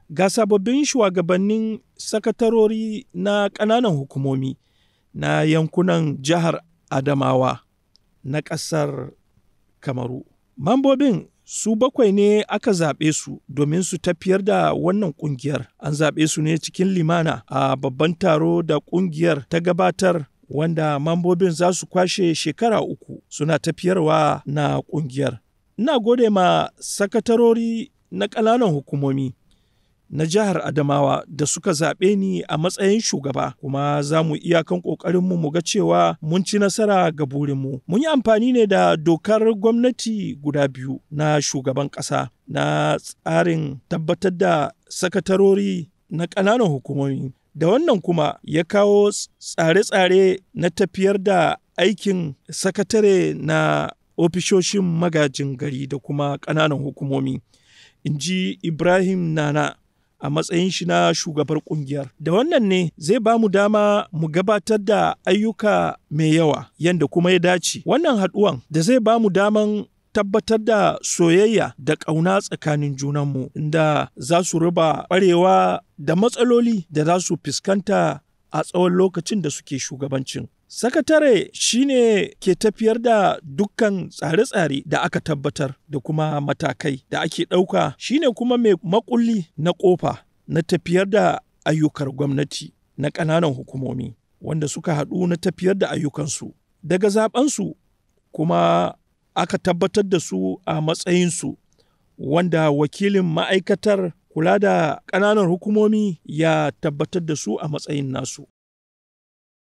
ga sababbin shugabannin sakatarori na ƙananan hukumomi na yankunan jihar Adamawa na ƙasar Kamaru. Mambobin su bakwai ne aka zaɓe su domin su tafiyar da wannan ƙungiyar. An zaɓe su ne cikin limana a babban taro da ƙungiyar ta gabatar wanda mambobin za su kwashe shekara uku suna tafiyarwa na ƙungiyar. Ina gode ma sakatarori na ƙananan hukumomi na jihar Adamawa da suka zaɓe ni a matsayin shugaba kuma za mu iyakan ƙoƙarinmu mu ga cewa mun ci nasara ga burinmu. Mun yi amfani ne da dokar gwamnati guda biyu na shugaban ƙasa na tsarin tabbatar da sakatarori na ƙananan hukumomi. Da wannan kuma ya kawo tsare-tsare na tafiyar da aikin sakatare na ofishoshin magajin gari da kuma ƙananan hukumomi. In ji Ibrahim Nana. a matsayin shi na shugabar kungiyar. Da wannan ne zai ba mu dama mu gabatar da ayyuka mai yawa yadda kuma ya dace. Wannan haɗuwan da zai ba mu daman tabbatar da soyayya da ƙauna tsakanin junanmu inda za su raba ƙwarewa da matsaloli da za su fuskanta a tsawon lokacin da suke shugabancin. Sakatare shine ke tafiyar da dukkan tsare-tsare da aka tabbatar da kuma matakai da ake ɗauka shine kuma mai makulli na ƙofa na tafiyar da ayyukar gwamnati na ƙananan hukumomi wanda suka haɗu na tafiyar da ayyukansu. Daga zaɓensu kuma aka tabbatar da su a matsayinsu wanda wakilin ma'aikatar kula da ƙananan hukumomi ya tabbatar da su a matsayin nasu.